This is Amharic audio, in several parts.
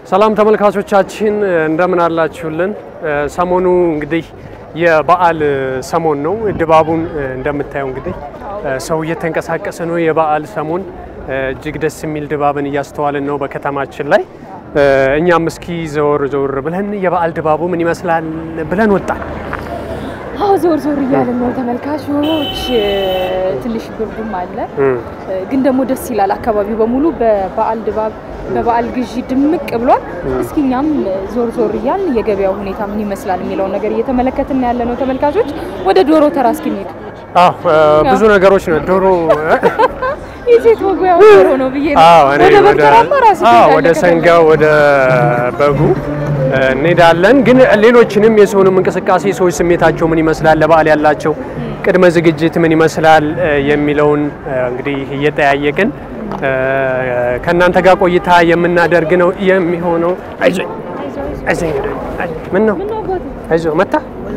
ሰላም ተመልካቾቻችን እንደምን አላችሁልን? ሰሞኑ እንግዲህ የበዓል ሰሞን ነው። ድባቡን እንደምታየው እንግዲህ ሰው እየተንቀሳቀሰ ነው። የበዓል ሰሞን እጅግ ደስ የሚል ድባብን እያስተዋልን ነው በከተማችን ላይ። እኛም እስኪ ዘወር ዘወር ብለን የበዓል ድባቡ ምን ይመስላል ብለን ወጣን። አዎ ዞር ዞር እያለን ነው ተመልካቾች። ትንሽ ብርዱም አለ፣ ግን ደግሞ ደስ ይላል። አካባቢው በሙሉ በበዓል ድባብ በበዓል ግዢ ድምቅ ብሏል። እስኪ እኛም ዞር ዞር እያልን የገበያው ሁኔታ ምን ይመስላል የሚለውን ነገር እየተመለከትን ያለ ነው ተመልካቾች። ወደ ዶሮ ተራ እስኪ እንሂድ። አዎ ብዙ ነገሮች ነው ዶሮ የሴት መጉያ ዶሮ ነው ብዬ ነው። አዎ እኔ ወደ በግ ወደ ተራማ ራሱ አዎ ትሄዳለህ ወደ ከበግ። ሰንጋ ወደ በጉ እንሄዳለን። ግን ሌሎችንም የሰውንም እንቅስቃሴ ሰዎች ስሜታቸው ምን ይመስላል፣ ለበዓል ያላቸው ቅድመ ዝግጅት ምን ይመስላል የሚለውን እንግዲህ እየጠያየቅን ከእናንተ ጋር ቆይታ የምናደርግ ነው የሚሆነው። አይዞኝ አይዞኝ፣ ምን ነው አይዞህ፣ መታ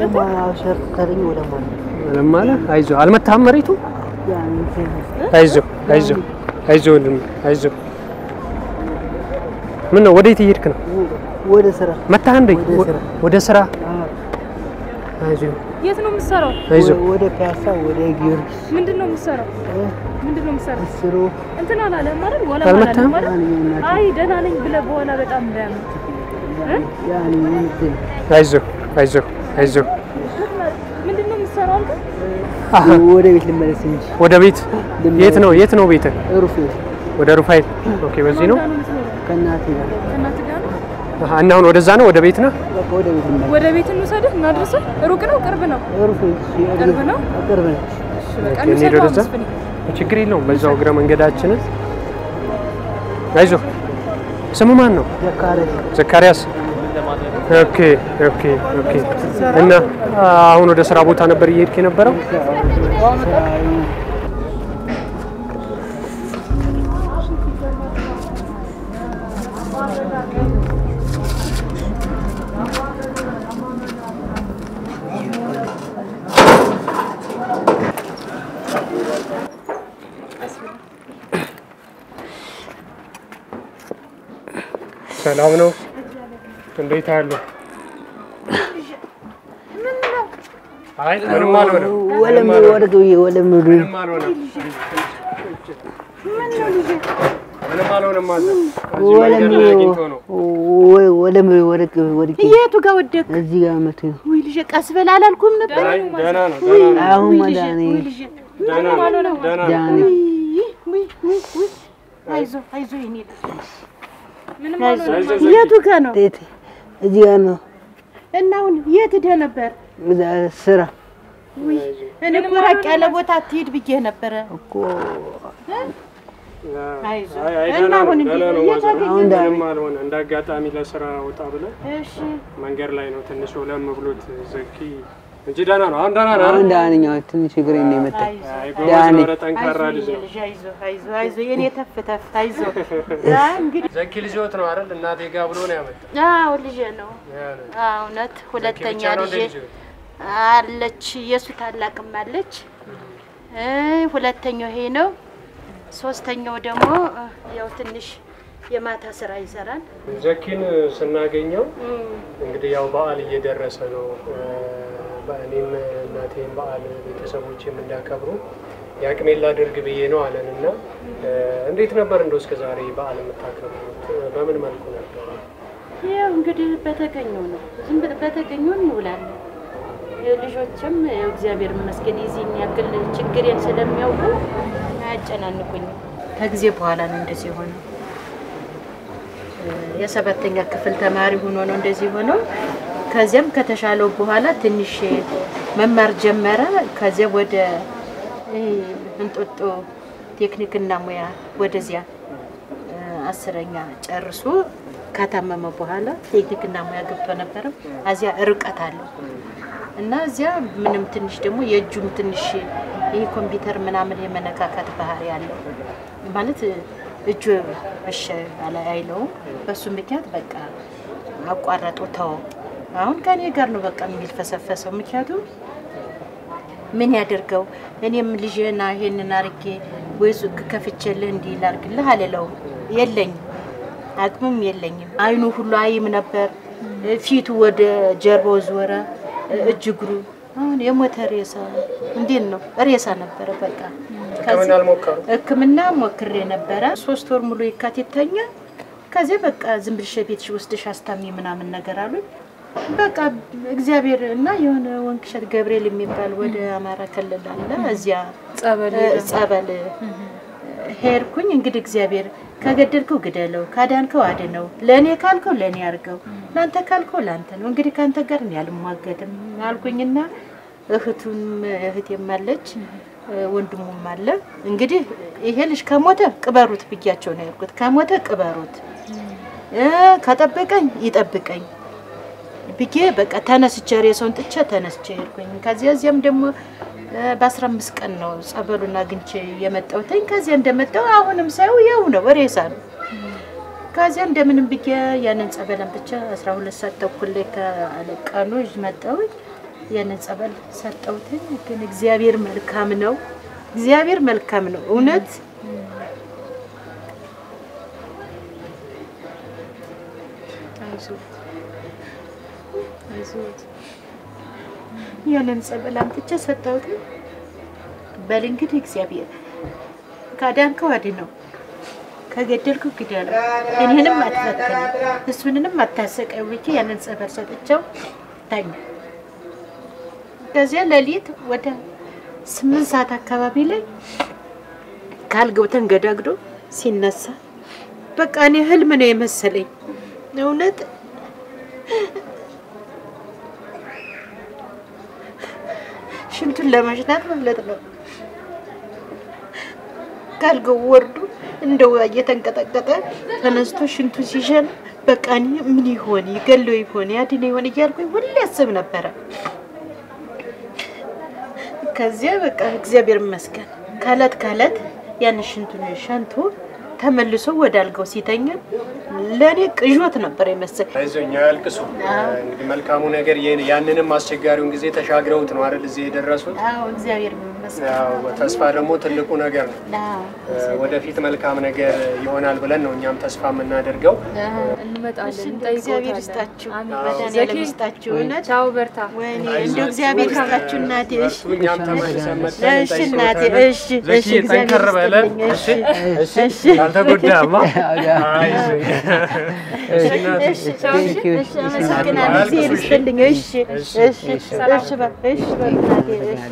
ምንም አለ አይዞህ፣ አልመታህም መሬቱ አይዞህ አይዞህ አይዞህ ወንድሜ አይዞህ። ምን ነው ወዴት እየሄድክ ነው? ወደ ስራ መታህ እንዴ? ወደ ስራ። ወደ ስራ አይዞህ የት ነው የምትሰራው? አይዞህ። ወደ ፒያሳ ወደ ጊዮርጊስ ምንድን ነው የምትሰራው? ምንድን ነው የምትሰራው? ስሩ እንትን አላለም ማለት ወላ አልመታህም? ማለት አይ ደህና ነኝ ብለህ በኋላ በጣም እንዳያምር ያኔ ምንድን አይዞህ አይዞህ አይዞህ። ምንድን ነው የምትሰራው አንተ? አሃ ወደ ቤት ልመለስ እንጂ ወደ ቤት የት ነው የት ነው ቤትህ? ሩፍ ወደ ሩፋኤል። ኦኬ በዚህ ነው። ማን ጋር ነው የምትኖረው? ከእናቴ ጋር ከእናትህ ጋር ነው? አሃ እና አሁን ወደዛ ነው ወደ ቤት ነው። በቃ ወደ ቤት ልመለስ ወደ ቤት እንውሰድህ እናድርስህ? ሩቅ ነው ቅርብ ነው? ሩፍ ቅርብ ነው? ቅርብ ነች እሺ በቃ ኦኬ፣ እንሂድ እንውሰድህ ወደዛ። መስፍኔ። ችግር የለውም በዛው እግረ መንገዳችንን። አይዞህ። ስሙ ማን ነው? ዘካሪያስ ዘካሪያስ። ኦኬ ኦኬ ኦኬ። እና አሁን ወደ ስራ ቦታ ነበር እየሄድክ የነበረው? ሰላም ነው? እንዴት አሉ? አይ ምንም አልሆነም። ወለም ወርቅ ብዬ ወለም ብዬ ምንም አልሆነም። ምንም አልሆነም አለ። እዚህ ወለም መንገድ ላይ አግኝቶ ነው። ወለም ወርቅ ወርቅ የቱ ጋር ወደቅ? እዚህ ጋር መቶ ነው ውይ ልጄ ቀስ በል አላልኩም ነበር? አይ ደህና ነው፣ ደህና ነው፣ አሁን መዳኔ ደህና ነው፣ ደህና ነው። ዳኔ ውይ ውይ ውይ አይዞህ አይዞህ የኔ ልጅ አይዞህ ዘኪ። የቱ ጋር ነው? ጤት እዚህ ጋር ነው እና አሁን የት ሄደህ ነበር? እዛ ስራ ውይ እኔ እኮ ራቅ ያለ ቦታ አትሄድ ብዬህ ነበረ። እኮ አይዞህ አይ አይ እና ደህና ነው፣ አሁን ደህና ነው። የት ማዘር አገኘህ? ምንም አልሆነ። እንደ አጋጣሚ ለስራ ወጣ ብለን እሺ መንገድ ላይ ነው ትንሽ ለም ብሎት ዘኪ እንጂ ደህና ነው። አሁን ደህና ነው። አሁን አይደል? ዳንኛው ትንሽ እግሬ ነው የመታኝ አይዞህ አይ ጎበዝ ዳኒ። ነው፣ ኧረ ጠንካራ አይዞህ ልጅ የኔ ነው። ልጅ አይዞህ አይዞህ አይዞህ የኔ ተፍ ተፍ አይዞህ ያ እንግዲህ ዘኪ ልጆት ነው አይደል? እናቴ ጋ ብሎ ነው ያመጣ። አዎ ልጄ ነው አዎ እውነት ሁለተኛ ልጄ አለች የእሱ ታላቅም አለች እ ሁለተኛው ይሄ ነው። ሶስተኛው ደግሞ እ፣ ያው ትንሽ የማታ ስራ ይሰራል። ዘኪን ስናገኘው እንግዲህ ያው በዓል እየደረሰ ነው። እኔም እናቴም በዓል ቤተሰቦችም እንዳከብሩ የአቅሜን ላድርግ ብዬ ነው አለን እና እንዴት ነበር እንደው እስከ ዛሬ በዓል የምታከብሩት? በምን መልኩ ነበር? ያው እንግዲህ በተገኘው ነው ዝም ብለህ በተገኘው እንውላለን። ያው ልጆችም ያው እግዚአብሔር ይመስገን የዚህን ያክል ችግሬን ስለሚያውቁ አያጨናንቁኝም። ከጊዜ በኋላ ነው እንደዚህ የሆነው። የሰባተኛ ክፍል ተማሪ ሆኖ ነው እንደዚህ ሆነው። ከዚያም ከተሻለው በኋላ ትንሽ መማር ጀመረ። ከዚያ ወደ ይሄ እንጦጦ ቴክኒክና ሙያ ወደዚያ እ፣ አስረኛ ጨርሶ ካታመመ በኋላ ቴክኒክና ሙያ ገብቶ ነበረ። እዚያ ርቀት አለው እና እዚያ ምንም ትንሽ ደግሞ የእጁም ትንሽ ይህ ኮምፒውተር ምናምን የመነካካት ባህሪ ያለው ማለት እጁ እሺ አላ አይለውም። በሱ ምክንያት በቃ አቋረጡ ተው። አሁን ከኔ ጋር ነው በቃ የሚልፈሰፈሰው። ምክንያቱም ምን ያደርገው እኔም ልጅና ይሄንን አርጌ ወይ ሱቅ ከፍቼልህ እንዲህ ላርግልህ አልለውም። የለኝም አቅምም የለኝም። አይኑ ሁሉ አይም ነበር፣ ፊቱ ወደ ጀርባው ዞረ፣ እጅ እግሩ አሁን የሞተ ሬሳ እንዴት ነው? ሬሳ ነበረ በቃ። ሕክምና አልሞከሩም? ሕክምና ሞክሬ ነበረ ሶስት ወር ሙሉ የካቲት ተኛ። ከዚያ በቃ ዝም ብለሽ ቤትሽ ወስደሽ አስታሚ ምናምን ነገር አሉኝ። በቃ እግዚአብሔር እና የሆነ ወንቅሸት ገብርኤል የሚባል ወደ አማራ ክልል አለ እዚያ ጸበል እ፣ ጸበል ሄድኩኝ። እንግዲህ እግዚአብሔር ከገደልከው ግደለው፣ ካዳንከው አድነው፣ ለእኔ ካልከው ለእኔ አድርገው፣ ለአንተ ካልከው ለአንተ ነው። እንግዲህ ከአንተ ጋር እኔ አልሟገድም አልኩኝና እህቱም እህቴም አለች እ፣ ወንድሙም አለ። እንግዲህ ይሄ ልጅ ከሞተ ቅበሩት ብያቸው ነው ያልኩት። ከሞተ ቅበሩት እ፣ ከጠበቀኝ ይጠብቀኝ ብዬ በቃ ተነስቼ ሬሳውን ጥቼ ተነስቼ ሄድኩኝ። ከዚያ እዚያም ደግሞ በአስራ አምስት ቀን ነው ጸበሉን አግኝቼ የመጣሁትኝ። ከዚያ እንደመጣሁ አሁንም ሳየው ያው ነው ሬሳ ነው። ከዚያ እንደምንም ብዬ ያንን ጸበል አምጥቼ አስራ ሁለት ሰዓት ተኩል ላይ ከቀኑ ይዤ መጣሁኝ። ያንን ጸበል ሰጠሁትኝ። ግን እግዚአብሔር መልካም ነው። እግዚአብሔር መልካም ነው እውነት ያንን ጸበል አምጥቼ ሰጠሁት። በል እንግዲህ እግዚአብሔር ካዳንከው አድነው፣ ከገደልከው ግደለው፣ እኔንም አትፈትነኝ፣ እሱንንም አታሰቀው ብዬ ያንን ጸበል ሰጥቼው ታኛ። ከዚያ ሌሊት ወደ ስምንት ሰዓት አካባቢ ላይ ካልገው ተንገዳግዶ ሲነሳ በቃ እኔ ህልም ነው የመሰለኝ እውነት ሽንቱን ለመሽናት ማለት ነው። ካልገው ወርዱ እንደው እየተንቀጠቀጠ ተነስቶ ሽንቱ ሲሸን በቃ እኔ ምን ይሆን ይገለው ይሆን ያድነ ይሆን እያልኩኝ ሁሌ ያስብ ነበረ። ከዚያ በቃ እግዚአብሔር ይመስገን ከእለት ከእለት ያን ሽንቱን ሸንቶ ተመልሶ ወደ አልጋው ሲተኛ ለእኔ ቅዦት ነበር የመሰል አይዞኝ አያልቅሱ። እንግዲህ መልካሙ ነገር ይህን- ያንንም አስቸጋሪውን ጊዜ ተሻግረውት ነው አይደል እዚህ የደረሱት። አዎ እግዚአብሔር ይመስገን። ያው ተስፋ ደግሞ ትልቁ ነገር ነው። አዎ ወደፊት መልካም ነገር ይሆናል ብለን ነው እኛም ተስፋ የምናደርገው። እንመጣለን፣ እግዚአብሔር እንጠይቆታለን። ይስጣችሁ፣ አሜን። መድኃኒዓለም ዘኪ፣ ይስጣችሁ። እውነት ቻው፣ በርታ። ወይኔ እንደው እግዚአብሔር ይስጣችሁ እናቴ። እሺ በርቱ፣ እኛም ተመልሰን መጥተን እሺ እናቴ፣ እንጠይቅዎታለን። እሺ እሺ፣ ዘኪ ጠንከር እግዚአብሔር በለ። ይስጥልኝ። እሺ እሺ እሺ፣ ካልተጎዳማ አይዞኝ። እሺ እናቴ። እሺ እሺ፣ እሺ፣ አመሰግናለሁ። እግዚአብሔር ይስጥልኝ። እሺ እሺ እሺ፣ በ- እሺ በ- እናቴ፣ እሺ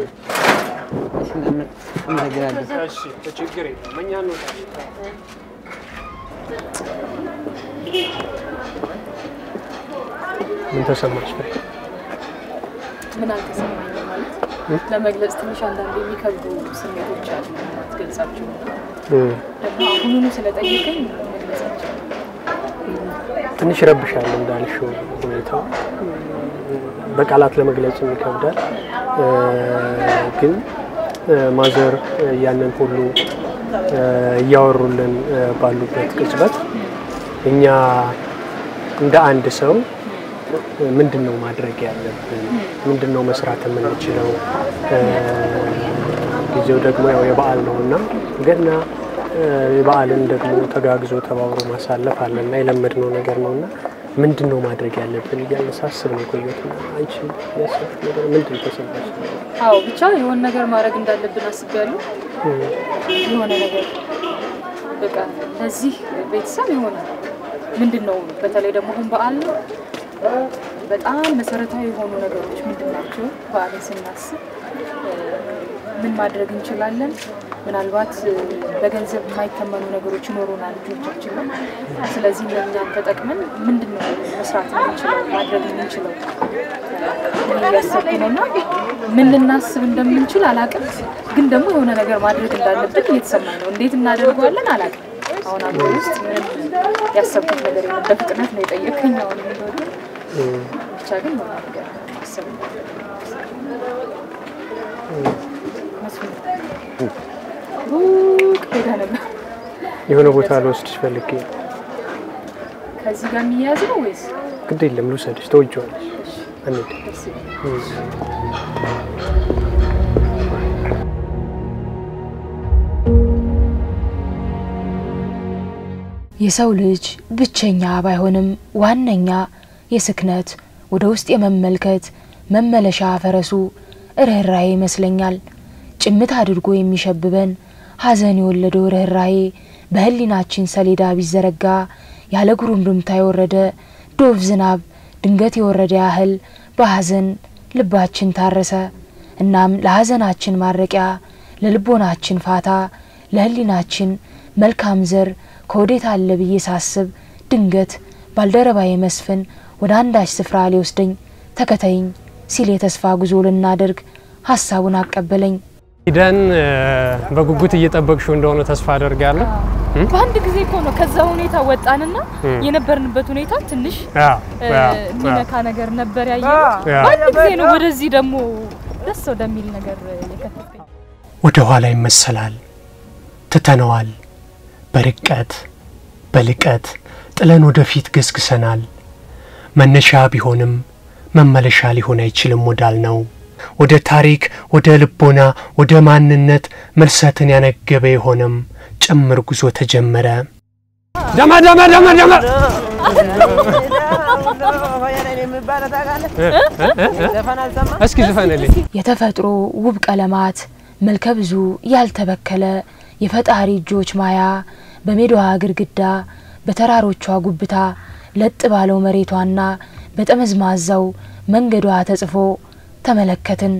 አመሰግናለሁ። እሺ ችግር የለም እኛ እንወጣለን። ምን ተሰማሽ? ፍሬ? ምን አልተሰማኝም ማለት ለመግለጽ ትንሽ አንዳንድ የሚከብዱ ስሜቶች አሉ አትገልጻቸው እም፣ ደግሞ አሁኑኑ ስለጠየቀኝ መግለጽ አልችልም። ትንሽ ይረብሻል እንዳልሽው ሁኔታው በቃላት ለመግለጽ ይከብዳል። እ፣ ግን እ፣ ማዘር እ፣ ያንን ሁሉ እ፣ እያወሩልን እ፣ ባሉበት ቅጽበት እኛ እንደ አንድ ሰው እ፣ ምንድን ነው ማድረግ ያለብን? ምንድን ነው መስራት የምንችለው? እ፣ ጊዜው ደግሞ ያው የበዓል ነው እና ገና እ፣ የበዓልን ደግሞ ተጋግዞ ተባብሮ ማሳለፍ አለና የለመድነው ነገር ነው እና ምንድን ነው ማድረግ ያለብን እያልን ሳስብ ነው የቆየሁት። እና አንቺ ያሰብሽ ነገር ምንድን ነው ተሰማሽ? አዎ ብቻ የሆነ ነገር ማድረግ እንዳለብን አስቤያለሁ። እም፣ የሆነ ነገር በቃ ለዚህ ቤተሰብ የሆነ ምንድን ነው በተለይ ደግሞ አሁን በዓል ነው። በጣም መሰረታዊ የሆኑ ነገሮች ምንድን ናቸው? በዓልን ስናስብ እ፣ ምን ማድረግ እንችላለን? ምናልባት እ፣ በገንዘብ የማይተመኑ ነገሮች ይኖሩናል ልጆቻችን ነው። ስለዚህ እነኛን ተጠቅመን ምንድን ነው መስራት የምንችለው ማድረግ የምንችለው እያሰብኩ ነው እና ምን ልናስብ እንደምንችል አላቅም፣ ግን ደግሞ የሆነ ነገር ማድረግ እንዳለብን እየተሰማኝ ነው። እንዴት እናደርገዋለን አላቅም። አሁን አገር ውስጥ ምንም ያሰብኩት ነገር የለም። በፍጥነት ነው የጠየቀኝ። አሁን እንደሆነ እም፣ ብቻ ግን የሆነ ነገር አሰብ መስሎኝ ሩቅ ሄዳ ነበር። የሆነ ቦታ ልወስድሽ ፈልጌ ነው። ከዚህ ጋር የሚያያዝ ነው ወይስ ግድ የለም ልውሰድሽ፣ ተወጂዋለሽ። እንሂድ። ደስ ይላል? እም። የሰው ልጅ ብቸኛ ባይሆንም ዋነኛ የስክነት ወደ ውስጥ የመመልከት መመለሻ ፈረሱ ርኅራዬ ይመስለኛል። ጭምት አድርጎ የሚሸብበን ሐዘን የወለደው ርኅራዬ በህሊናችን ሰሌዳ ቢዘረጋ ያለ ጉሩምርምታ የወረደ ዶፍ ዝናብ ድንገት የወረደ ያህል በሐዘን ልባችን ታረሰ። እናም ለሐዘናችን ማረቂያ፣ ለልቦናችን ፋታ፣ ለህሊናችን መልካም ዘር ከወዴት አለ ብዬ ሳስብ ድንገት ባልደረባዬ መስፍን ወደ አንዳች ስፍራ ሊወስደኝ ተከተይኝ ሲል የተስፋ ጉዞ ልናደርግ ሀሳቡን አቀበለኝ። ሂደን እ፣ በጉጉት እየጠበቅሽው እንደሆነ ተስፋ አደርጋለሁ። በአንድ ጊዜ እኮ ነው ከዛ ሁኔታ ወጣንና የነበርንበት ሁኔታ ትንሽ አዎ፣ እ፣ አዎ፣ የሚነካ ነገር ነበር ያየ አዎ። በአንድ ጊዜ ነው ወደዚህ ደግሞ ደስ ወደሚል ነገር የከተተኝ። ወደ ኋላ ይመሰላል። ትተነዋል። በርቀት በልቀት ጥለን ወደፊት ገስግሰናል። መነሻ ቢሆንም መመለሻ ሊሆን አይችልም ወዳል ነው ወደ ታሪክ፣ ወደ ልቦና፣ ወደ ማንነት መልሰትን ያነገበ የሆነም ጭምር ጉዞ ተጀመረ። ደመ ደመ ደመ ደመ እስኪ ዝፈንልኝ። የተፈጥሮ ውብ ቀለማት መልከ ብዙ ያልተበከለ የፈጣሪ እጆች ማያ በሜዳዋ ግድግዳ በተራሮቿ ጉብታ ለጥ ባለው መሬቷና በጠመዝማዛው መንገዷ ተጽፎ ተመለከትን።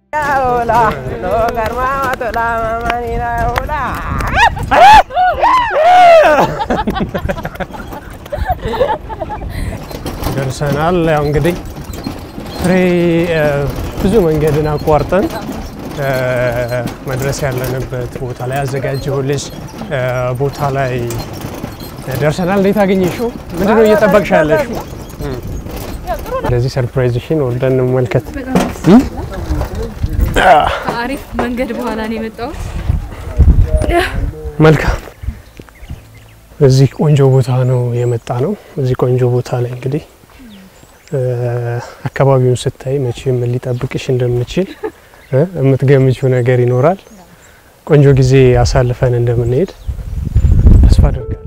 ደርሰናል። ያው እንግዲህ ፍሬ እ፣ ብዙ መንገድን አቋርጠን እ፣ መድረስ ያለንበት ቦታ ላይ አዘጋጀሁልሽ እ፣ ቦታ ላይ ደርሰናል። እንዴት አገኘሽው? ምንድነው እየጠበቅሽ ያለሽው? ስለዚህ ሰርፕራይዝሽን ወርደን እንመልከት። ከአሪፍ መንገድ በኋላ ነው የመጣሁት። መልካም እዚህ ቆንጆ ቦታ ነው የመጣ ነው። እዚህ ቆንጆ ቦታ ላይ እንግዲህ እ፣ አካባቢውን ስታይ መቼም ሊጠብቅሽ እንደምችል እ፣ የምትገምችው ነገር ይኖራል። ቆንጆ ጊዜ አሳልፈን እንደምንሄድ ተስፋ አደርጋለሁ።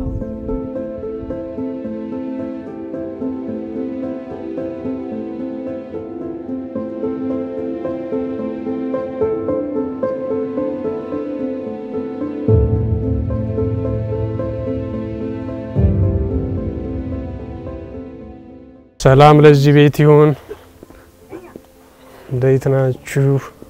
ሰላም ለዚህ ቤት ይሁን። እንዴት ናችሁ?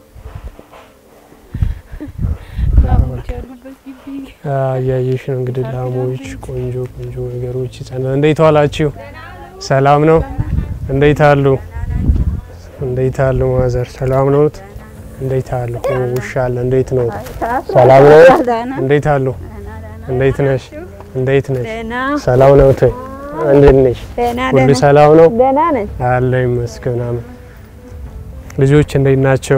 አ፣ እያየሽ ነው እንግዲህ ላሞች፣ ቆንጆ ቆንጆ ነገሮች ይጸናል። እንዴት ዋላችሁ? ሰላም ነው? እንዴት አሉ? እንዴት አሉ? ማዘር ሰላም ነዎት? እንዴት አሉ? ውሻ አለ። እንዴት ነው? ሰላም ነው? እንዴት አሉ? እንዴት ነሽ? እንዴት ነሽ? ሰላም ነው? እንዴት ነሽ? ሁሉ ሰላም ነው? ደህና ነኝ። አለ ይመስገን። አሜን። ልጆች እንዴት ናቸው?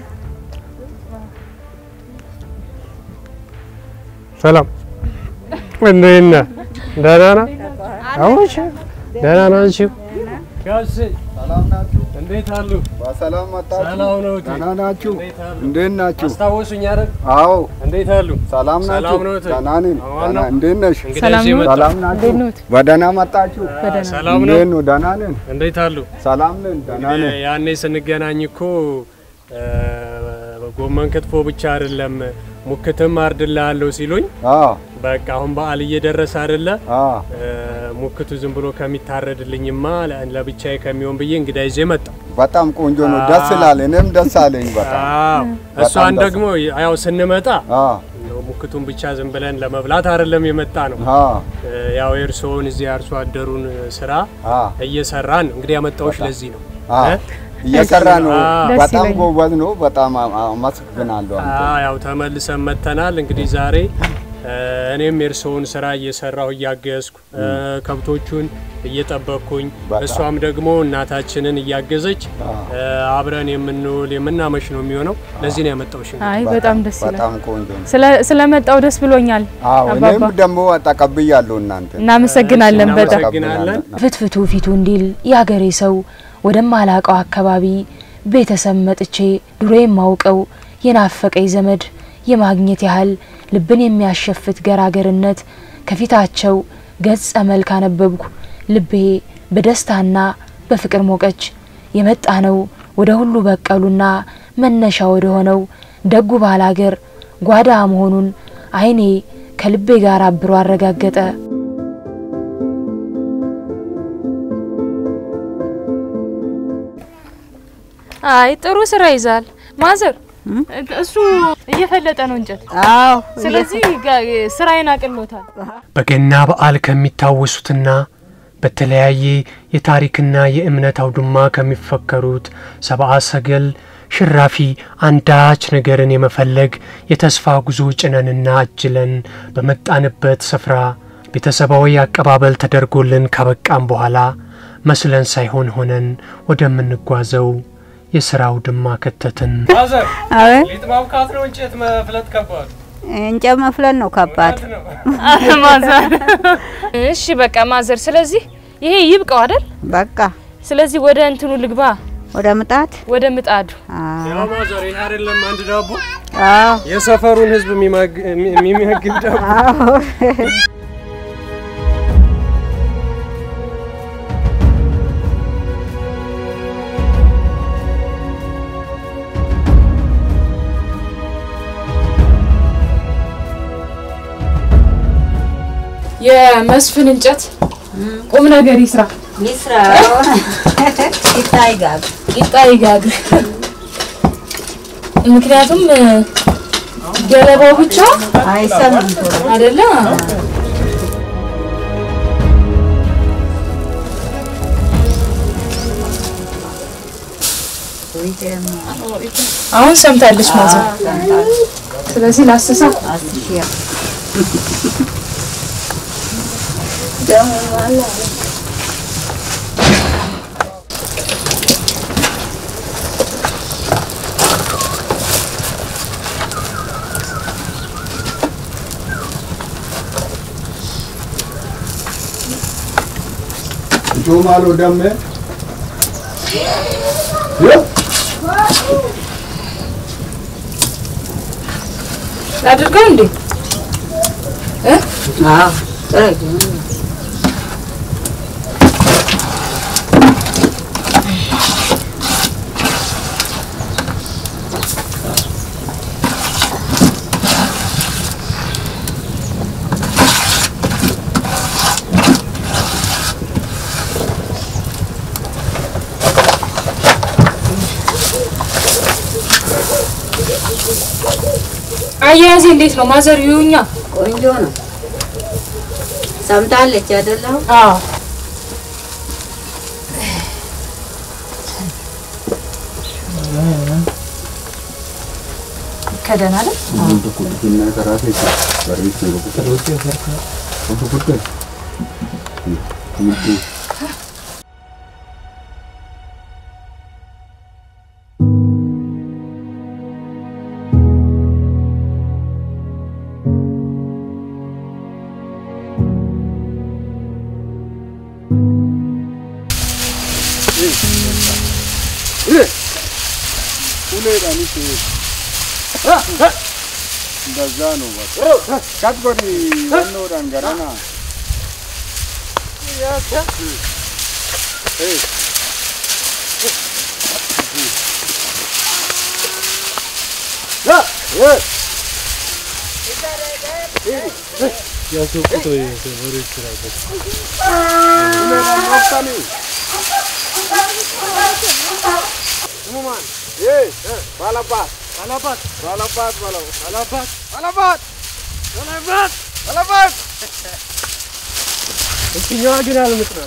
ሰላም እንዴት ነህ? ደህና ነህ? አዎሽ ደህና ናችሁ? ጋሽ እንዴት አሉ? በሰላም መጣችሁ? ሰላም ነው? ደህና ናችሁ? እንዴት አሉ? እንዴት ናችሁ? አስታወሱኝ አይደል? አዎ እንዴት አሉ? ሰላም ናችሁ? ሰላም ነው? ደህና ነኝ። አዎ ደህና ነው። እንዴት ነሽ? እንግዲህ ሰላም እዚህ ነው? መጣሁ። ሰላም ናችሁ? እንዴት ነዎት? በደህና መጣችሁ? ሰላም ነው? እንዴት ነው? ደህና ነን። እንዴት አሉ? ሰላም ነን። ደህና ነን። እንግዲህ ያኔ ስንገናኝ እኮ እ፣ ጎመን ክትፎ ብቻ አይደለም ሙክትም አርድልሃለሁ ሲሉኝ አዎ በቃ አሁን በዓል እየደረሰ አይደለ አዎ እ፣ ሙክቱ ዝም ብሎ ከሚታረድልኝማ ለ- ለብቻዬ ከሚሆን ብዬ እንግዳ ይዤ መጣሁ። በጣም ቆንጆ ነው። ደስ ይላል። እኔም ደስ አለኝ በጣም አዎ እሷን ደስ ደግሞ ያው ስንመጣ አዎ እንደው ሙክቱን ብቻ ዝም ብለን ለመብላት አይደለም የመጣ ነው። አዎ እ፣ ያው የእርስዎን እዚህ አርሶ አደሩን ስራ አዎ እየሰራን ነው። እንግዲህ ያመጣሁሽ ለዚህ ነው። አዎ እ? እየሰራ ነው። አዎ። ደስ በጣም ይለኛል። ጎበዝ ነው። በጣም አ- አመሰግናለሁ። አንተ አዎ ያው ተመልሰን መጥተናል። እንግዲህ ዛሬ እ፣ እኔም የእርስዎን ስራ እየሰራሁ እያገዝኩ እ፣ ከብቶቹን እየጠበቅኩኝ በጣም። እሷም ደግሞ እናታችንን እያገዘች አዎ። እ፣ አብረን የምንውል የምናመሽ ነው የሚሆነው። ለዚህ ነው ያመጣሁሽ። አይ በጣም ደስ ይላል። በጣም ቆንጆ ነው። ስለ- ስለመጣው ደስ ብሎኛል። አዎ እኔም አባባ ደግሞ ተቀብያለሁ እናንተ እናመሰግናለን በጣም እናመሰግናለን። ፍትፍቱ ፊቱ እንዲል የአገሬ ሰው ወደማላቀው አካባቢ ቤተሰብ መጥቼ ድሮ የማውቀው የናፈቀኝ ዘመድ የማግኘት ያህል ልብን የሚያሸፍት ገራገርነት ከፊታቸው ገጸ መልክ አነበብኩ። ልቤ በደስታና በፍቅር ሞቀች። የመጣ ነው ወደ ሁሉ በቀሉና መነሻ ወደ ሆነው ደጉ ባላገር ጓዳ መሆኑን ዓይኔ ከልቤ ጋር አብሮ አረጋገጠ። አይ ጥሩ ስራ ይዛል ማዘር። እሱ እየፈለጠ ነው እንጨት። አዎ ስለዚህ ጋ- ስራዬን አቅሎታል። በገና በዓል ከሚታወሱትና በተለያየ የታሪክና የእምነት አውድማ ከሚፈከሩት ሰብአ ሰገል ሽራፊ አንዳች ነገርን የመፈለግ የተስፋ ጉዞ ጭነንና አጅለን በመጣንበት ስፍራ ቤተሰባዊ አቀባበል ተደርጎልን ካበቃም በኋላ መስለን ሳይሆን ሆነን ወደምንጓዘው የሥራ አውድማ ከተትን። ማዘር አቤት ሊጥ ማብካት ነው እንጨት መፍለጥ ከባድ እንጨት መፍለን ነው ከባድ። ማዘር እሺ በቃ ማዘር፣ ስለዚህ ይሄ ይብቃው አይደል? በቃ ስለዚህ ወደ እንትኑ ልግባ፣ ወደ ምጣድ ወደ ምጣዱ። አዎ ማዘር ይህ አይደለም አንድ ዳቦ አዎ የሰፈሩን ህዝብ የሚመግብ ዳቦ አዎ የመስፍን እንጨት ቁም ነገር ይስራ፣ ይስራ ይታይ ጋር ቂጣ ይጋግር። ምክንያቱም ገለባው ብቻ አይሰማም ቶሎ አይደለም። አሁን ሰምታለች ማዘር። ስለዚህ ላስሳ አስሺያ ጆማሎ ደሜ አድርገው እንዴ አዎ ጥረጊ አያያዜ እንዴት ነው ማዘር? ይሁኛ ቆንጆ ነው። ሰምታለች አይደለም? አዎ ከደን አለ እንደዛ ነው በቃ ካትጎሪ ወኖ ዳንገራና ባላባት ባላባት ባላባት ባላባት ባላባት ባላባት ባላባት እችኛዋ ግን አልምጥናት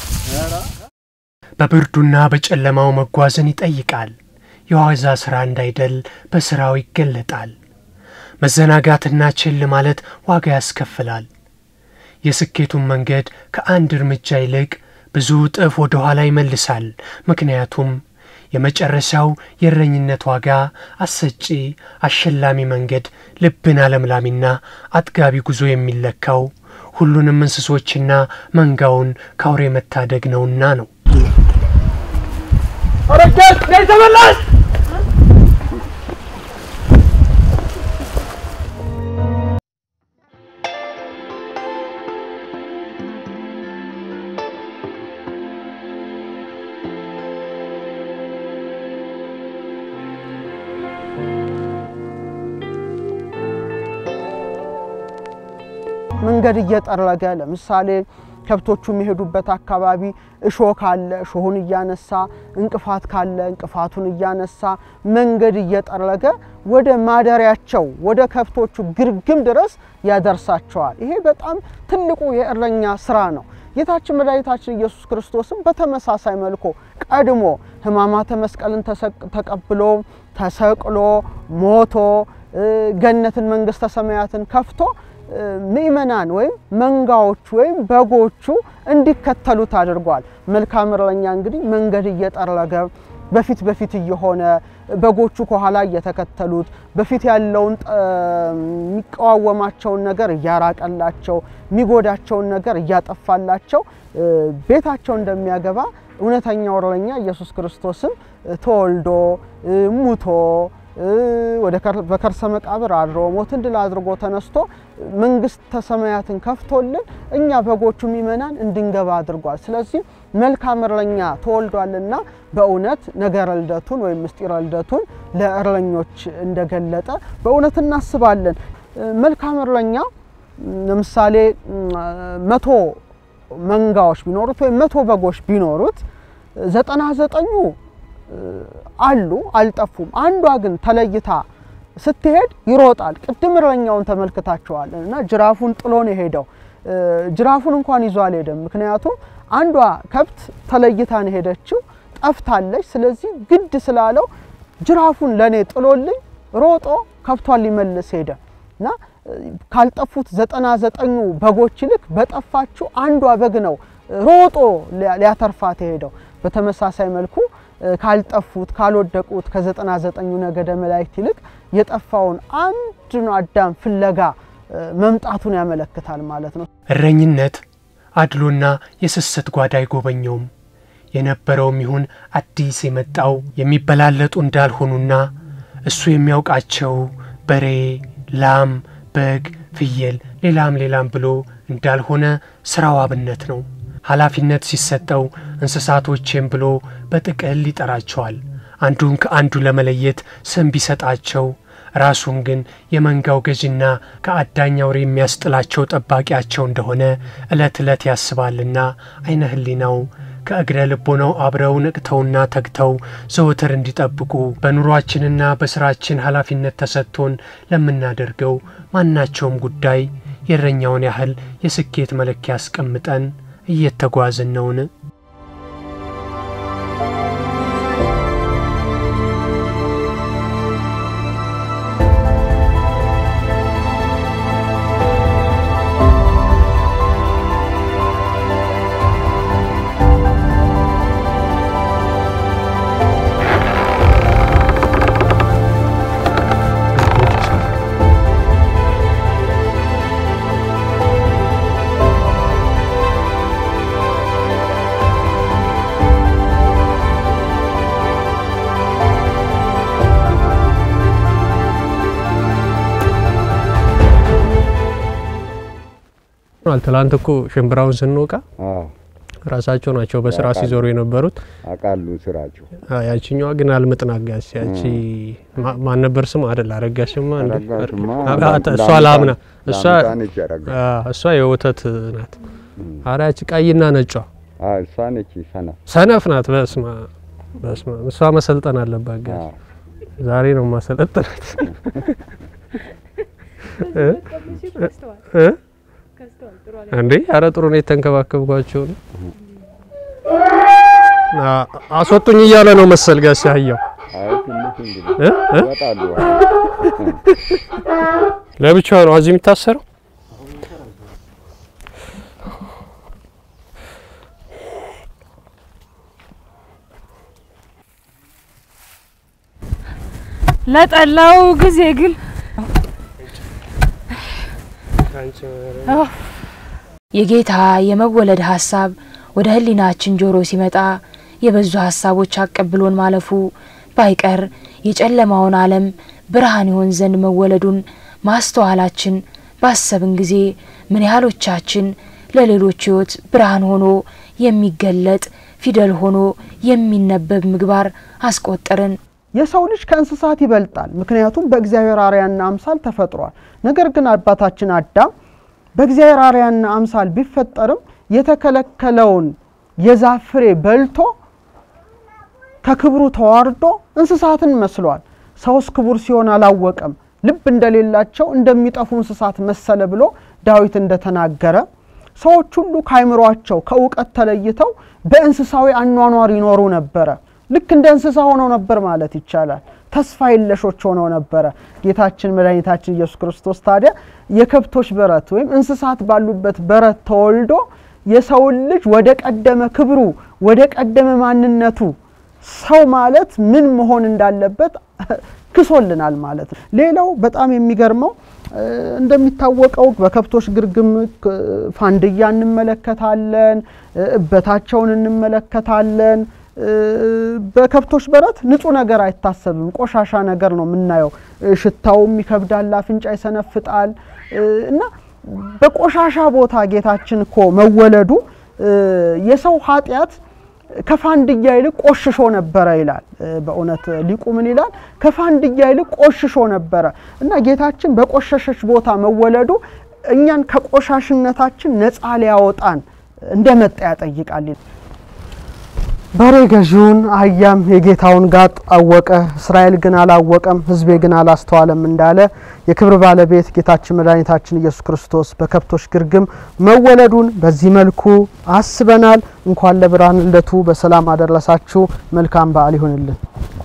በብርዱና በጨለማው መጓዝን ይጠይቃል። የዋዛ ሥራ እንዳይደል በሥራው ይገለጣል። መዘናጋትና ችል ማለት ዋጋ ያስከፍላል። የስኬቱን መንገድ ከአንድ እርምጃ ይልቅ ብዙ እጥፍ ወደ ኋላ ይመልሳል። ምክንያቱም የመጨረሻው የእረኝነት ዋጋ አሰጪ አሸላሚ መንገድ ልብን አለምላሚና አጥጋቢ ጉዞ የሚለካው ሁሉንም እንስሶችና መንጋውን ከአውሬ መታደግ ነውና ነው። መንገድ እየጠረገ ለምሳሌ ከብቶቹ የሚሄዱበት አካባቢ እሾህ ካለ እሾሁን እያነሳ እንቅፋት ካለ እንቅፋቱን እያነሳ መንገድ እየጠረገ ወደ ማደሪያቸው ወደ ከብቶቹ ግርግም ድረስ ያደርሳቸዋል። ይሄ በጣም ትልቁ የእረኛ ስራ ነው። ጌታችን መድኃኒታችን ኢየሱስ ክርስቶስም በተመሳሳይ መልኩ ቀድሞ ሕማማተ መስቀልን ተሰቅ- ተቀብሎ ተሰቅሎ ሞቶ እ፣ ገነትን መንግስተ ሰማያትን ከፍቶ እ፣ ምእመናን ወይም መንጋዎቹ ወይም በጎቹ እንዲከተሉት አድርጓል። መልካም እረኛ እንግዲህ መንገድ እየጠረገ በፊት በፊት እየሆነ በጎቹ ከኋላ እየተከተሉት በፊት ያለውን ጠ- የሚቃወማቸውን ነገር እያራቀላቸው የሚጎዳቸውን ነገር እያጠፋላቸው እ፣ ቤታቸው እንደሚያገባ እውነተኛው እረኛ ኢየሱስ ክርስቶስም እ፣ ተወልዶ እ፣ ሙቶ እ፣ ወደ ከር- በከርሰ መቃብር አድሮ ሞትን ድል አድርጎ ተነስቶ መንግስተ ሰማያትን ከፍቶልን እኛ በጎቹ ምእመናን እንድንገባ አድርጓል። ስለዚህ መልካም እረኛ ተወልዷልና በእውነት ነገረ ልደቱን ወይም ምስጢረ ልደቱን ለእረኞች እንደገለጠ በእውነት እናስባለን። እ፣ መልካም እረኛ ም፣ ለምሳሌ ም፣ መቶ መንጋዎች ቢኖሩት ወይም መቶ በጎች ቢኖሩት ዘጠና ዘጠኙ አሉ አልጠፉም። አንዷ ግን ተለይታ ስትሄድ ይሮጣል። ቅድም እረኛውን ተመልክታቸዋል እና ጅራፉን ጥሎ ነው የሄደው። እ፣ ጅራፉን እንኳን ይዞ አልሄደም። ምክንያቱም አንዷ ከብት ተለይታ ነው ሄደችው፣ ጠፍታለች። ስለዚህ ግድ ስላለው ጅራፉን ለእኔ ጥሎልኝ ሮጦ ከብቷን ሊመልስ ሄደ እና እ፣ ካልጠፉት ዘጠና ዘጠኙ በጎች ይልቅ በጠፋችው አንዷ በግ ነው ሮጦ ሊያ- ሊያተርፋት የሄደው። በተመሳሳይ መልኩ እ፣ ካልጠፉት ካልወደቁት ከዘጠና ዘጠኙ ነገደ መላእክት ይልቅ የጠፋውን አንዱን አዳም ፍለጋ እ፣ መምጣቱን ያመለክታል ማለት ነው። እረኝነት አድሎና የስስት ጓዳ አይጎበኘውም። የነበረውም ይሁን አዲስ የመጣው የሚበላለጡ እንዳልሆኑና እሱ የሚያውቃቸው በሬ፣ ላም፣ በግ፣ ፍየል፣ ሌላም ሌላም ብሎ እንዳልሆነ ስራው አብነት ነው። ኃላፊነት ሲሰጠው እንስሳቶቼም ብሎ በጥቅል ይጠራቸዋል። አንዱን ከአንዱ ለመለየት ስም ቢሰጣቸው ራሱን ግን የመንጋው ገዥና ከአዳኝ አውሬ የሚያስጥላቸው ጠባቂያቸው እንደሆነ ዕለት ዕለት ያስባልና አይነ ህሊናው ከእግረ ልቦናው አብረው ነቅተውና ተግተው ዘወትር እንዲጠብቁ በኑሯችንና በስራችን ኃላፊነት ተሰጥቶን ለምናደርገው ማናቸውም ጉዳይ የእረኛውን ያህል የስኬት መለኪያ አስቀምጠን እየተጓዝን ነውን? ትላንት እኮ ሽምብራውን ስንወቃ ራሳቸው ናቸው በስራ ሲዞሩ የነበሩት። አውቃሉ ስራቸው። አ፣ ያቺኛዋ ግን አልምጥናጋስ ያቺ ማ- ማን ነበር ስም አይደል? አረጋሽማ እንዴ? አረጋሽማ አ- አ- ላም- እሷ ላምና እሷ ላምታ ነች ያረጋ አ፣ እሷ የወተት ናት። አረ ያቺ ቀይና ነጯ እሷ ነች ሰና ሰነፍ ናት። በስማ በስማ እሷ መሰልጠን አለባት። ጋር ዛሬ ነው ማሰለጠናት እ? እ? እንዴ አረ ጥሩ ነው የተንከባከብኳቸው ነው። አ- አስወጡኝ እያለ ነው መሰል ጋር ሲያየው አይ ትንሽ እንግዲህ እ? እ? ይወጣሉ። ለብቻው ነው እዚህ የሚታሰረው። ለጠላው ጊዜ ግን የጌታ የመወለድ ሀሳብ ወደ ህሊናችን ጆሮ ሲመጣ የበዙ ሀሳቦች አቀብሎን ማለፉ ባይቀር የጨለማውን ዓለም ብርሃን ይሆን ዘንድ መወለዱን ማስተዋላችን ባሰብን ጊዜ ምን ያህሎቻችን ለሌሎች ህይወት ብርሃን ሆኖ የሚገለጥ ፊደል ሆኖ የሚነበብ ምግባር አስቆጠርን። የሰው ልጅ ከእንስሳት ይበልጣል፣ ምክንያቱም በእግዚአብሔር አርአያና አምሳል ተፈጥሯል። ነገር ግን አባታችን አዳም በእግዚአብሔር አርአያና አምሳል ቢፈጠርም የተከለከለውን የዛፍ ፍሬ በልቶ ከክብሩ ተዋርዶ እንስሳትን መስሏል። ሰውስ ክቡር ሲሆን አላወቀም፣ ልብ እንደሌላቸው እንደሚጠፉ እንስሳት መሰለ ብሎ ዳዊት እንደተናገረ ሰዎች ሁሉ ከአይምሯቸው ከእውቀት ተለይተው በእንስሳዊ አኗኗር ይኖሩ ነበረ። ልክ እንደ እንስሳ ሆነው ነበር ማለት ይቻላል። ተስፋ የለሾች ሆነው ነበረ። ጌታችን መድኃኒታችን ኢየሱስ ክርስቶስ ታዲያ የከብቶች በረት ወይም እንስሳት ባሉበት በረት ተወልዶ የሰውን ልጅ ወደ ቀደመ ክብሩ ወደ ቀደመ ማንነቱ ሰው ማለት ምን መሆን እንዳለበት ክሶልናል ማለት ነው። ሌላው በጣም የሚገርመው እንደሚታወቀው በከብቶች ግርግም ፋንድያ እንመለከታለን፣ እበታቸውን እንመለከታለን። በከብቶች በረት ንጹህ ነገር አይታሰብም፣ ቆሻሻ ነገር ነው የምናየው። ሽታውም ይከብዳል፣ አፍንጫ ይሰነፍጣል እና በቆሻሻ ቦታ ጌታችን እኮ መወለዱ የሰው ኃጢአት ከፋንድያ ይልቅ ቆሽሾ ነበረ ይላል። በእውነት ሊቁ ምን ይላል? ከፋንድያ ይልቅ ቆሽሾ ነበረ እና ጌታችን በቆሸሸች ቦታ መወለዱ እኛን ከቆሻሽነታችን ነፃ ሊያወጣን እንደመጣ ያጠይቃል። በሬ ገዢውን አህያም የጌታውን ጋጥ አወቀ፣ እስራኤል ግን አላወቀም፣ ሕዝቤ ግን አላስተዋለም እንዳለ የክብር ባለቤት ጌታችን መድኃኒታችን ኢየሱስ ክርስቶስ በከብቶች ግርግም መወለዱን በዚህ መልኩ አስበናል። እንኳን ለብርሃነ ልደቱ በሰላም አደረሳችሁ። መልካም በዓል ይሁንልን።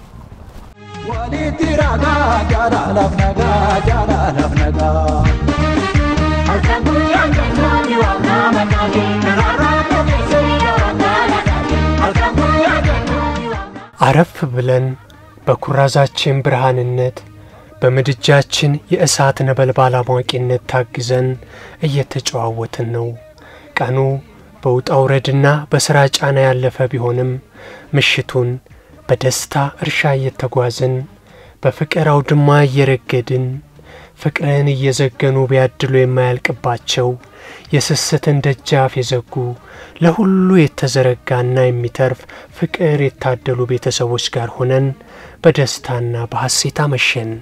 አረፍ ብለን በኩራዛችን ብርሃንነት በምድጃችን የእሳት ነበልባል አሟቂነት ታግዘን እየተጨዋወትን ነው። ቀኑ በውጣ ውረድና በሥራ ጫና ያለፈ ቢሆንም ምሽቱን በደስታ እርሻ እየተጓዝን በፍቅር አውድማ እየረገድን ፍቅርን እየዘገኑ ቢያድሉ የማያልቅባቸው የስስትን ደጃፍ የዘጉ ለሁሉ የተዘረጋና የሚተርፍ ፍቅር የታደሉ ቤተሰቦች ጋር ሆነን በደስታና በሐሴት አመሸን።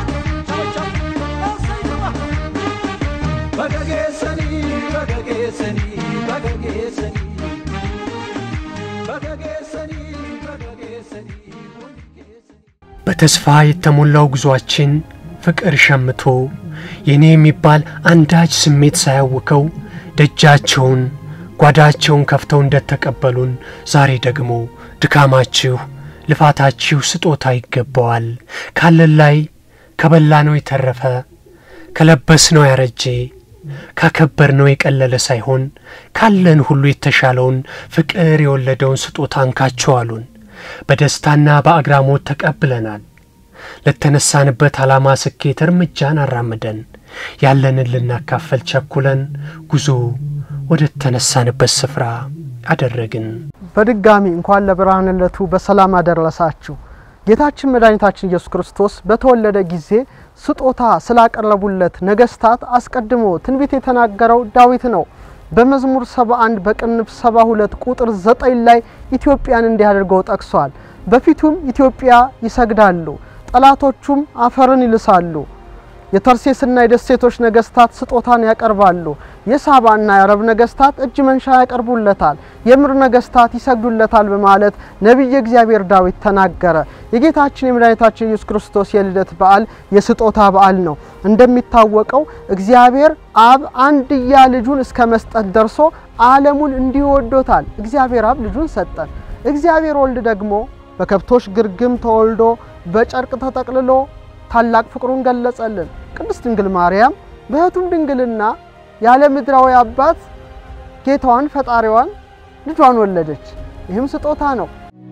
በተስፋ የተሞላው ጉዟችን ፍቅር ሸምቶ የኔ የሚባል አንዳች ስሜት ሳያውከው ደጃቸውን ጓዳቸውን ከፍተው እንደተቀበሉን ዛሬ ደግሞ ድካማችሁ ልፋታችሁ ስጦታ ይገባዋል። ካለን ላይ ከበላነው የተረፈ ከለበስነው ያረጀ ካከበርነው የቀለለ ሳይሆን ካለን ሁሉ የተሻለውን ፍቅር የወለደውን ስጦታ እንካችሁ አሉን። በደስታና በአግራሞት ተቀብለናል። ለተነሳንበት ዓላማ ስኬት እርምጃን አራምደን ያለንን ልናካፈል ቸኩለን ጉዞ ወደ ተነሳንበት ስፍራ አደረግን። በድጋሚ እንኳን ለብርሃነ ልደቱ በሰላም አደረሳችሁ። ጌታችን መድኃኒታችን ኢየሱስ ክርስቶስ በተወለደ ጊዜ ስጦታ ስላቀረቡለት ነገስታት አስቀድሞ ትንቢት የተናገረው ዳዊት ነው። በመዝሙር 71 በቅንፍ 72 ቁጥር 9 ላይ ኢትዮጵያን እንዲህ አድርገው ጠቅሷል። በፊቱም ኢትዮጵያ ይሰግዳሉ፣ ጠላቶቹም አፈርን ይልሳሉ። የተርሴስና የደሴቶች ነገስታት ስጦታን ያቀርባሉ። የሳባና የአረብ ነገስታት እጅ መንሻ ያቀርቡለታል። የምድር ነገስታት ይሰግዱለታል በማለት ነቢየ እግዚአብሔር ዳዊት ተናገረ። የጌታችን የመድኃኒታችን ኢየሱስ ክርስቶስ የልደት በዓል የስጦታ በዓል ነው። እንደሚታወቀው እግዚአብሔር አብ አንድያ ልጁን እስከ መስጠት ደርሶ ዓለሙን እንዲሁ ወዶታል። እግዚአብሔር አብ ልጁን ሰጠን። እግዚአብሔር ወልድ ደግሞ በከብቶች ግርግም ተወልዶ በጨርቅ ተጠቅልሎ ታላቅ ፍቅሩን ገለጸልን። ቅድስት ድንግል ማርያም በሕቱም ድንግልና ያለ ምድራዊ አባት ጌታዋን ፈጣሪዋን ልጇን ወለደች። ይህም ስጦታ ነው።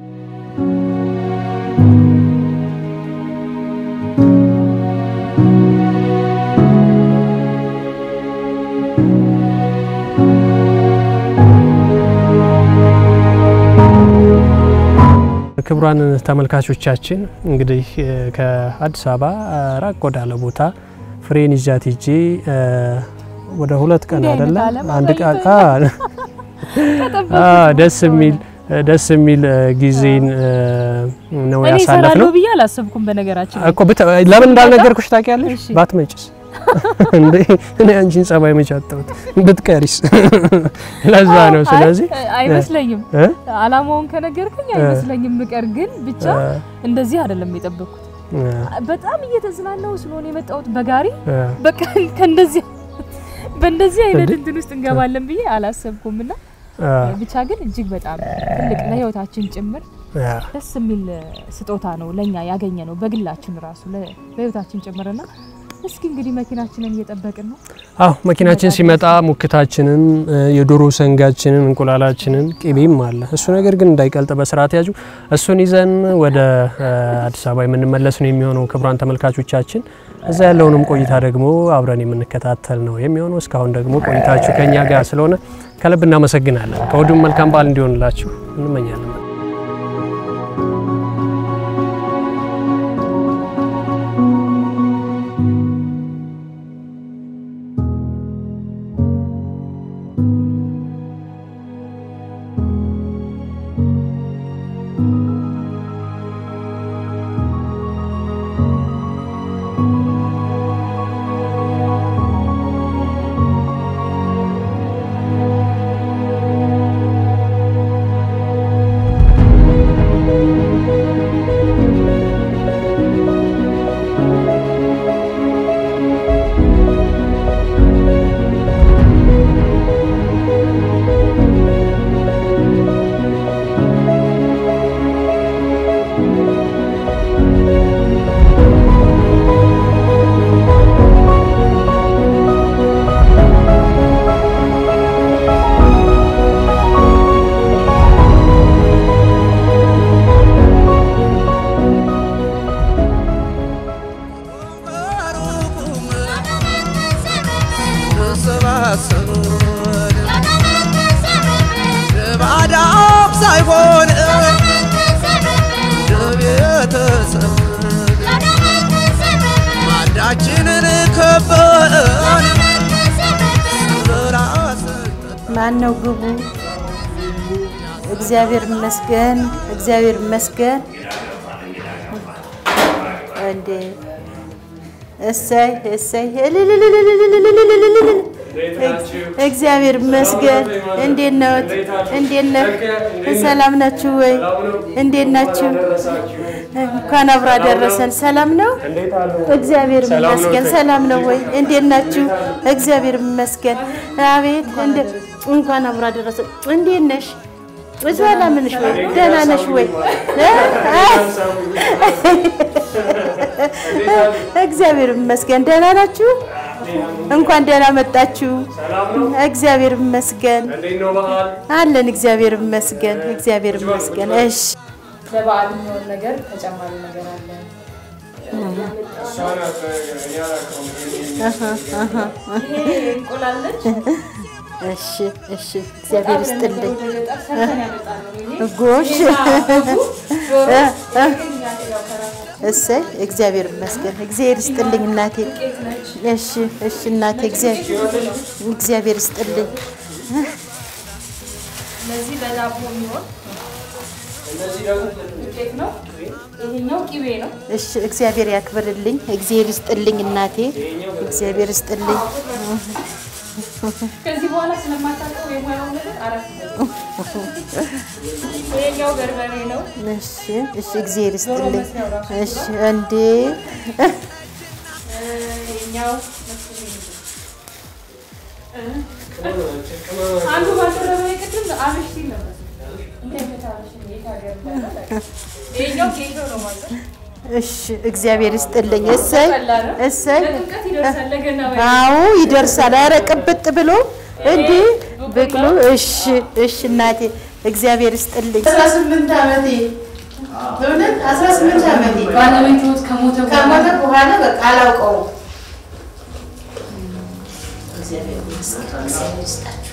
ክቡራን ተመልካቾቻችን እንግዲህ ከአዲስ አበባ ራቅ ወዳለ ቦታ ፍሬን ይዣት ሂጄ ወደ ሁለት ቀን አይደለ አንድ ቀን ደስ የሚል ደስ የሚል ጊዜን ነው እኔ ያሳለፍ እሰራለሁ ነው ብዬ አላሰብኩም። በነገራችን ላይ እኮ ብተ- ለምን እንዳልነገርኩሽ ታውቂያለሽ? እሺ። ባትመጭስ እንዴ እኔ አንቺን ጸባይ መች አጣሁት ብትቀሪስ? ለዛ ነው። ስለዚህ አይ- አይመስለኝም እ? አላማውን ከነገርከኝ አይመስለኝም ምቀር ግን ብቻ እንደዚህ አይደለም የጠበቅኩት እ፣ በጣም እየተዝናናው ስለሆነ የመጣሁት በጋሪ እ፣ በቃ ከእንደዚህ በእንደዚህ አይነት እንዴ? እንትን ውስጥ እንገባለን ብዬ አላሰብኩም እና እ፣ ብቻ ግን እጅግ በጣም ትልቅ ለህይወታችን ጭምር እ፣ ደስ የሚል ስጦታ ነው ለኛ ያገኘ ነው በግላችን ራሱ ለ- ለህይወታችን ጭምርና እስኪ እንግዲህ መኪናችንን እየጠበቅን ነው አዎ መኪናችን ሲመጣ ሙክታችንን እ፣ የዶሮ ሰንጋችንን እንቁላላችንን ቅቤም አለ። እሱ ነገር ግን እንዳይቀልጥ በስርዓት ያዙ። እሱን ይዘን ወደ እ፣ አዲስ አበባ የምንመለስ ነው የሚሆነው። ክቡራን ተመልካቾቻችን እዛ ያለውንም ቆይታ ደግሞ አብረን የምንከታተል ነው የሚሆነው። እስካሁን ደግሞ ቆይታችሁ ከኛ ጋር ስለሆነ ከልብ እናመሰግናለን። ከወዲሁም መልካም በዓል እንዲሆንላችሁ እንመኛለን። ባዳም ሳይሆን ለቤተሰብ ማዳችንን ከበን ራስ ማን ነው ግቡ? እግዚአብሔር ይመስገን፣ እግዚአብሔር ይመስገን። እንዴ እሰይ እሰይ እልልልልልልልልልልልል። እግዚአብሔር ይመስገን። እንዴት ነዎት? እንዴት ነህ? ሰላም ናችሁ ወይ? እንዴት ናችሁ? እንኳን አብሮ አደረሰን። ሰላም ነው? እግዚአብሔር ይመስገን። ሰላም ነው ወይ? እንዴት ናችሁ? እግዚአብሔር ይመስገን። አቤት እንደ እንኳን አብሮ አደረሰን። እንዴት ነሽ? ሰላም ነሽ ወይ? ደህና ነሽ ወይ? እ? እግዚአብሔር ይመስገን። ደህና ናችሁ? እንኳን ደህና መጣችሁ። እግዚአብሔር ይመስገን አለን። እግዚአብሔር ይመስገን። እግዚአብሔር ይመስገን። እሺ ለበዓል የሚሆን ነገር ተጨማሪ ነገር አለ እሺ እሺ። እግዚአብሔር ይስጥልኝ። ጎሽ እሰይ እግዚአብሔር ይመስገን። እግዚአብሔር ይስጥልኝ እናቴ። እሺ እሺ እናቴ እግዚአብሔር ይስጥልኝ። እነዚህ ለዳቦ የሚሆን ዱቄት ነው። ይሄኛው ቅቤ ነው። እሺ እግዚአብሔር ያክብርልኝ። እግዚአብሔር ይስጥልኝ እናቴ። እግዚአብሔር ይስጥልኝ። ከዚህ በኋላ ስለማታውቀው የሙያው ነገር አረፍ ይሄኛው በርበሬ ነው። እሺ እሺ እግዚአብሔር ይስጥልኝ። እሺ እንዴ ይሄኛው አንዱ ባልደረበ ቅድም አብሽ ሲል ነበር። እንዴት አብሽ እንዴት ሀገር እንዳለ ይሄኛው ጌሾ ነው ማለት ነው። እሺ እግዚአብሔር ይስጥልኝ። እሰይ እሰይ ለጥምቀት ይደርሳል ለገና ወይ አዎ ይደርሳል። ኧረ ቅብጥ ብሎ እንዴ ብቅሉ። እሺ እሺ እናቴ እግዚአብሔር ይስጥልኝ። አስራ ስምንት ዓመቴ እውነት አስራ ስምንት ዓመቴ ባለቤትዎት ከሞተ ከሞተ በኋላ በቃ አላውቀውም። እግዚአብሔር ይመስገን። እግዚአብሔር ይስጣችሁ።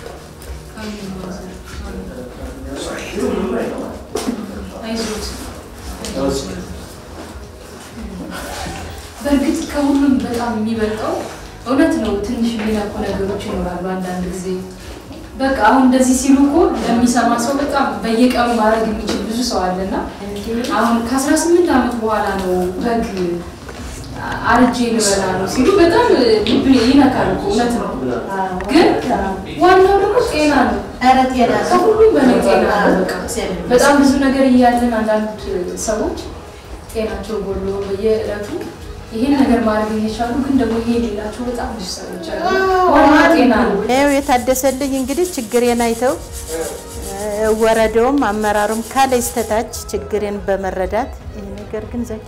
በእርግጥ ከሁሉም በጣም የሚበልጠው እውነት ነው። ትንሽ የሚነኩ ነገሮች ይኖራሉ አንዳንድ ጊዜ በቃ አሁን እንደዚህ ሲሉ እኮ ለሚሰማ ሰው በጣም በየቀኑ ማድረግ የሚችል ብዙ ሰው አለና አሁን ከ18 ዓመት በኋላ ነው በግ አርጄ ልበላ ነው ሲሉ በጣም ልብ ይነካል። እኮ እውነት ነው። ግን ዋናው ደግሞ ጤና ነው። ኧረ ጤና ነው። ከሁሉም በላይ ጤና ነው። በቃ በጣም ብዙ ነገር እያለን አንዳንድ ሰዎች ጤናቸው ጎሎ በየዕለቱ ይህን ነገር ማድረግ እየቻሉ ግን ደግሞ ይሄ የሌላቸው በጣም ብዙ ሰዎች አሉ። ዋና ጤና ነው። ይኸው የታደሰልኝ እንግዲህ ችግሬን አይተው እ፣ ወረዳውም አመራሩም ካላይ እስከታች ችግሬን በመረዳት ይህ ነገር ግን ዘኪ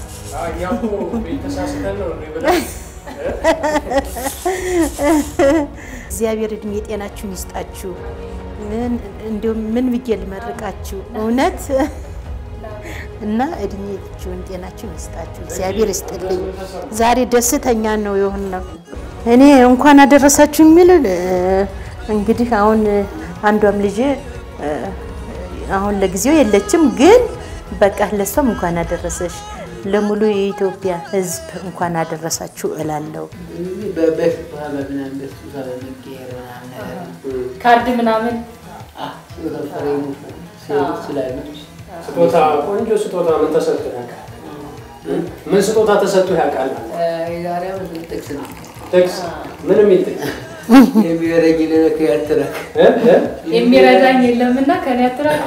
እግዚአብሔር እድሜ ጤናችሁን ይስጣችሁ። ምን- እንዲሁም ምን ብዬ ልመርቃችሁ እውነት እና እድሜያችሁን ጤናችሁን ይስጣችሁ። እግዚአብሔር ይስጥልኝ። ዛሬ ደስተኛ ነው የሆን ነው። እኔ እንኳን አደረሳችሁ የሚል እ፣ እንግዲህ አሁን አንዷም ልጄ እ፣ አሁን ለጊዜው የለችም፣ ግን በቃ ለሷም እንኳን አደረሰሽ ለሙሉ የኢትዮጵያ ሕዝብ እንኳን አደረሳችሁ እላለሁ። በፊት ምናምን በሱ ስለሚቀየር ምናምን ነገር ካርድ ምናምን ፍሬሙ ስላይመች ስጦታ ቆንጆ ስጦታ ምን ተሰጥቶ ያውቃል? ምን ስጦታ ተሰጥቶ ያውቃል? የዛሬ ዓመት ጥቅስ ነው ጥቅስ ምን የሚል ጥቅስ የሚበረኝ ለነክ ያትረክ እ? እ? የሚረዳኝ የለምና ከኔ አትራቅ።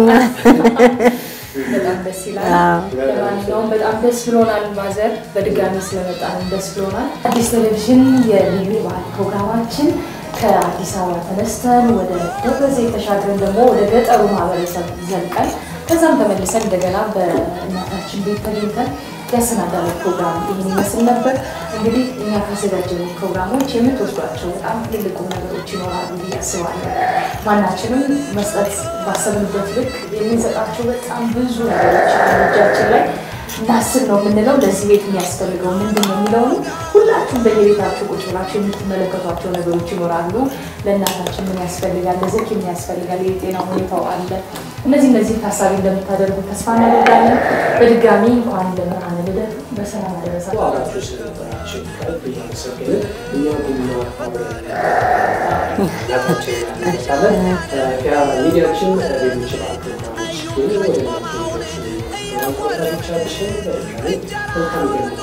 በጣም ደስ ይላል። ለማንኛውም በጣም ደስ ብሎናል። ማዘር በድጋሚ ስለመጣን ደስ ብሎናል። አዲስ ቴሌቪዥን የልዩ በዓል ፕሮግራማችን ከአዲስ አበባ ተነስተን ወደ ደብረ ዘይት ተሻግረን ደግሞ ወደ ገጠሩ ማህበረሰብ ዘልቀን ከዛም ተመልሰን እንደገና በእናታችን ቤት ተገኝተን ያሰናዳነው ፕሮግራም ይህን ይመስል ነበር። እንግዲህ እኛ ካዘጋጀነው ፕሮግራሞች የምትወስዷቸው በጣም ትልቁ ነገሮች ይኖራሉ ብዬ አስባለሁ። ማናችንም መስጠት ባሰብንበት ልክ የምንሰጣቸው በጣም ብዙ ነገሮች አሉ እጃችን ላይ እናስብ ነው የምንለው። ለዚህ ቤት የሚያስፈልገው ምንድን ነው የሚለውን ሁላችሁም በየቤታችሁ ቁጭ ብላችሁ የምትመለከቷቸው ነገሮች ይኖራሉ። ለእናታችን ምን ያስፈልጋል፣ ለዘኪ ምን ያስፈልጋል፣ የጤና ሁኔታው አለ። እነዚህ እነዚህ ታሳቢ እንደምታደርጉ ተስፋ እናደርጋለን። በድጋሚ እንኳን ለብርሃነ ልደቱ በሰላም አደረሳችሁ። ዋጋችሁ ስለነበራችሁ ከልብ እያመሰገንን እኛ ቡና አብረን እናታችን እናነሳለን። ያ ሚዲያችን ሌሎች በዓል ፕሮግራሞች ግን ወደ እናንተ የሚደርሱ ተመልካቾቻችን በድጋሚ መልካም ገና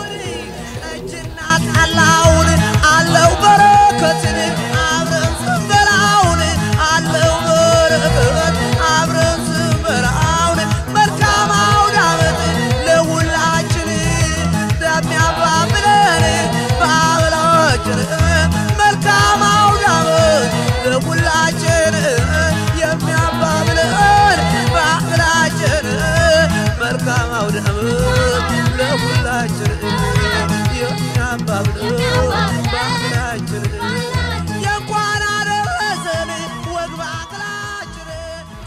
አቃላውን አለው በረከትን አብረን ስንበላውን አለው በረከት አብረን ስንበላውን መልካም አውደ ዓመት ለሁላችን ለሚያባብለን ባህላችን መልካም አውደ ዓመት ለሁላችን የሚያባብለን ባህላችን መልካም አውደ ዓመት